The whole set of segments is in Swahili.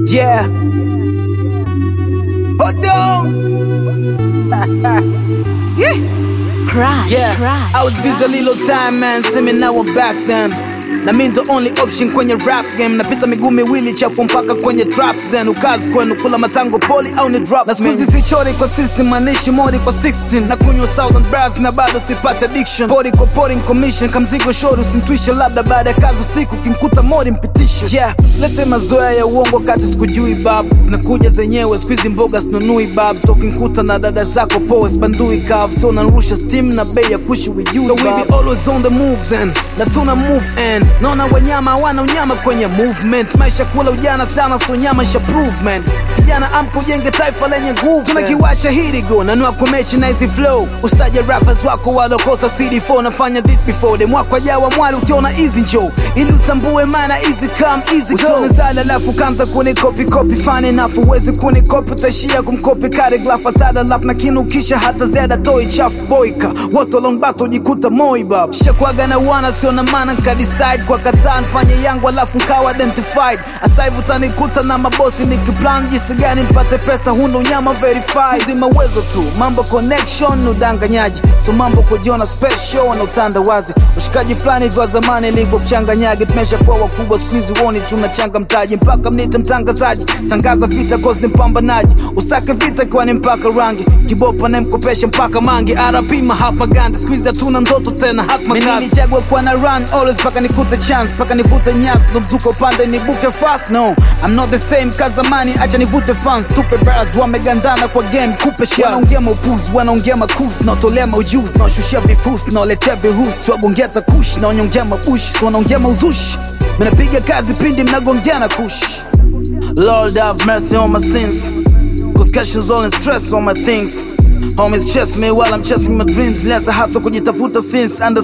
Yeah. Hold on. yeah. Crash, Yeah. crash. I was busy a little time man, see me now I'm back then. Na mi ndo only option kwenye rap game napita miguu miwili chafu mpaka kwenye trap zen ukazi kwenu kula matango poli au ni drop na skuzi sichori kwa sisi manishi mori kwa 16 na kunywa southern bras na bado sipate addiction pori kwa pouring commission kamzigo shori usintwishe labda baada ya kazi usiku kinkuta mori mpitisho yeah silete mazoea ya uongo kati sikujui bab zinakuja zenyewe skuizi mboga sinunui bab so kinkuta na dada zako poa sibandui kav so narusha steam na bei ya kushi with you so we be always on the move then na tuna move and naona wanyama hawana unyama kwenye movement maisha kula ujana sana so nyama isha prove man kijana amka ujenge taifa lenye nguvu tunakiwasha hirigo nanua kumechi na hizi flow ustaje rappers wako walokosa cd4 nafanya this before dem wako ajawa mwali ukiona easy njo ili utambue maana easy come easy go usionezala alafu kanza kunikopi kopi fani nafu uwezi kunikopi utaishia kumkopi kare glafatada lafu na kinukisha hata zeda toi chafu boika wote walongbata ujikuta moibab shakwaga na wana sio na maana nkadecide kwa kataa nfanye yangu alafu nkawa identified asaivu utanikuta na mabosi nikiplan jinsi gani mpate pesa huna unyama verified zima uwezo tu mambo connection udanganyaji so mambo kujiona special na utandawazi ushikaji fulani vya zamani ilivyo kuchanganyage tumesha kuwa wakubwa skuizi woni tunachanga mtaji mpaka mnite mtangazaji tangaza vita cause ni mpambanaji usake vita kiwa ni mpaka rangi kibopa nemkopesha mpaka mangi rp mahapa gandi skuizi hatuna ndoto tena hatmakazi kuwa na run always mpaka nikute chance mpaka nivute nyas ndo mzuko upande nibuke fast no I'm not the same kazamani acha nivute fans tupe bras wamegandana kwa game kupe shas wanaongea maupuzi wanaongea makus naotolea maujuzi naoshushia vifusi naoletea virusi wagongea takushi naonyongea mabushi so wanaongea mauzushi minapiga kazi pindi mnagongea na kushi Lord have mercy on my sins Cause cash is all in stress on my things Homies chase me while I'm chasing my dreams Lianza hustle kujitafuta since under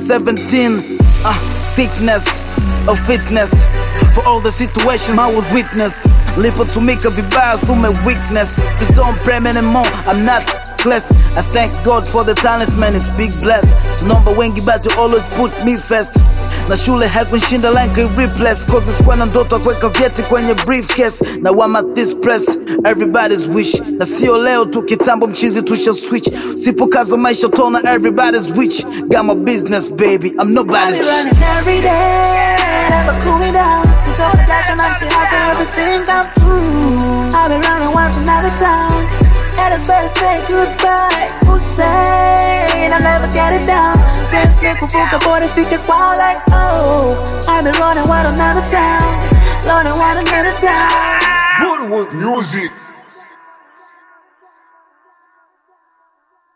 17 Ah, sickness of fitness For all the situations I was witness Lipotumika vibaya through my weakness Just don't pray me anymore, I'm not blessed I thank God for the talent man, it's big bless Tunaomba wengi but you always put me first na shule haikunshinda like replace cause sikuwa na ndoto ya kuweka vyeti kwenye briefcase na wama at this press everybody's wish na sio leo tu kitambo mchizi tusha switch sipokaza maisha tona everybody's witch got my business baby I'm I nobody's be running every day, never cool me down. You talk the dash and I'm the house and everything come true. I be running one to another town. And it's better say goodbye. Who say I never get it down? Dreams make kuvuka bora fike kwao like oh. I be running one to another town, running one to another town. Good with music.